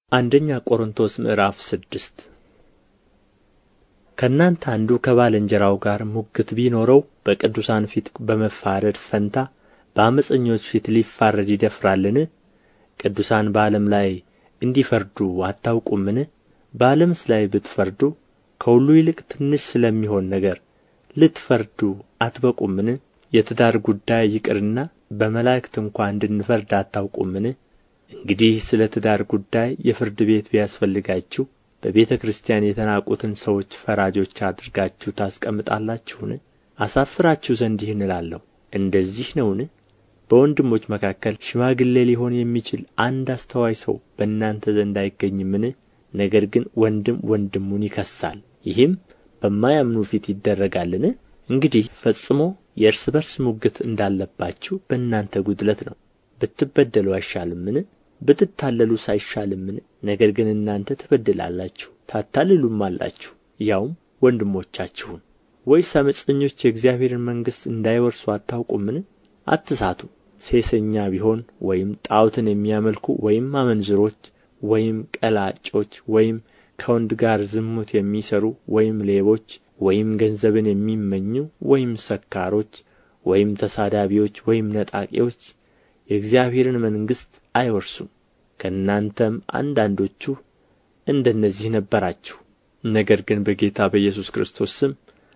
አንደኛ ቆሮንቶስ ምዕራፍ ስድስት ከእናንተ አንዱ ከባልንጀራው ጋር ሙግት ቢኖረው በቅዱሳን ፊት በመፋረድ ፈንታ በዓመፀኞች ፊት ሊፋረድ ይደፍራልን? ቅዱሳን በዓለም ላይ እንዲፈርዱ አታውቁምን? በዓለምስ ላይ ብትፈርዱ ከሁሉ ይልቅ ትንሽ ስለሚሆን ነገር ልትፈርዱ አትበቁምን? የትዳር ጉዳይ ይቅርና በመላእክት እንኳ እንድንፈርድ አታውቁምን? እንግዲህ ስለ ትዳር ጉዳይ የፍርድ ቤት ቢያስፈልጋችሁ በቤተ ክርስቲያን የተናቁትን ሰዎች ፈራጆች አድርጋችሁ ታስቀምጣላችሁን? አሳፍራችሁ ዘንድ ይህን እላለሁ። እንደዚህ ነውን? በወንድሞች መካከል ሽማግሌ ሊሆን የሚችል አንድ አስተዋይ ሰው በእናንተ ዘንድ አይገኝምን? ነገር ግን ወንድም ወንድሙን ይከሳል፣ ይህም በማያምኑ ፊት ይደረጋልን? እንግዲህ ፈጽሞ የእርስ በርስ ሙግት እንዳለባችሁ በእናንተ ጉድለት ነው። ብትበደሉ አይሻልምን? ብትታለሉስ አይሻልምን? ነገር ግን እናንተ ትበድላላችሁ ታታልሉማላችሁ፣ ያውም ወንድሞቻችሁን። ወይስ ዓመፀኞች የእግዚአብሔርን መንግሥት እንዳይወርሱ አታውቁምን? አትሳቱ። ሴሰኛ ቢሆን ወይም ጣዖትን የሚያመልኩ ወይም አመንዝሮች ወይም ቀላጮች ወይም ከወንድ ጋር ዝሙት የሚሠሩ ወይም ሌቦች ወይም ገንዘብን የሚመኙ ወይም ሰካሮች ወይም ተሳዳቢዎች ወይም ነጣቂዎች የእግዚአብሔርን መንግሥት አይወርሱም። ከእናንተም አንዳንዶቹ እንደነዚህ ነበራችሁ። ነገር ግን በጌታ በኢየሱስ ክርስቶስ ስም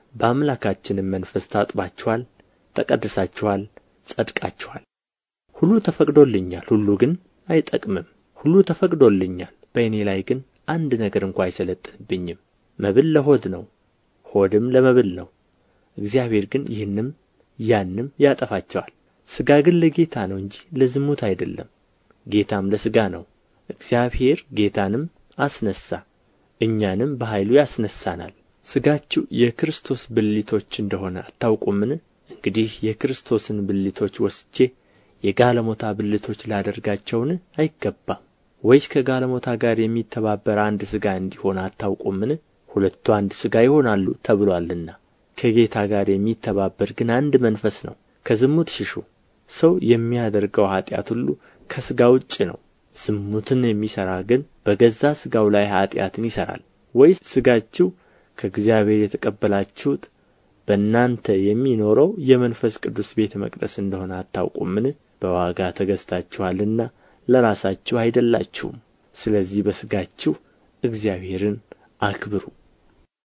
በአምላካችንም መንፈስ ታጥባችኋል፣ ተቀድሳችኋል፣ ጸድቃችኋል። ሁሉ ተፈቅዶልኛል፣ ሁሉ ግን አይጠቅምም። ሁሉ ተፈቅዶልኛል፣ በእኔ ላይ ግን አንድ ነገር እንኳ አይሠለጥንብኝም። መብል ለሆድ ነው፣ ሆድም ለመብል ነው። እግዚአብሔር ግን ይህንም ያንም ያጠፋቸዋል። ሥጋ ግን ለጌታ ነው እንጂ ለዝሙት አይደለም፣ ጌታም ለሥጋ ነው። እግዚአብሔር ጌታንም አስነሣ፣ እኛንም በኃይሉ ያስነሣናል። ሥጋችሁ የክርስቶስ ብልቶች እንደሆነ አታውቁምን? እንግዲህ የክርስቶስን ብልቶች ወስጄ የጋለሞታ ብልቶች ላደርጋቸውን? አይገባም። ወይስ ከጋለሞታ ጋር የሚተባበር አንድ ሥጋ እንዲሆን አታውቁምን? ሁለቱ አንድ ሥጋ ይሆናሉ ተብሎአልና። ከጌታ ጋር የሚተባበር ግን አንድ መንፈስ ነው። ከዝሙት ሽሹ። ሰው የሚያደርገው ኃጢአት ሁሉ ከሥጋ ውጭ ነው። ዝሙትን የሚሠራ ግን በገዛ ሥጋው ላይ ኃጢአትን ይሠራል። ወይስ ሥጋችሁ ከእግዚአብሔር የተቀበላችሁት በእናንተ የሚኖረው የመንፈስ ቅዱስ ቤተ መቅደስ እንደሆነ አታውቁምን? በዋጋ ተገዝታችኋልና ለራሳችሁ አይደላችሁም። ስለዚህ በሥጋችሁ እግዚአብሔርን አክብሩ።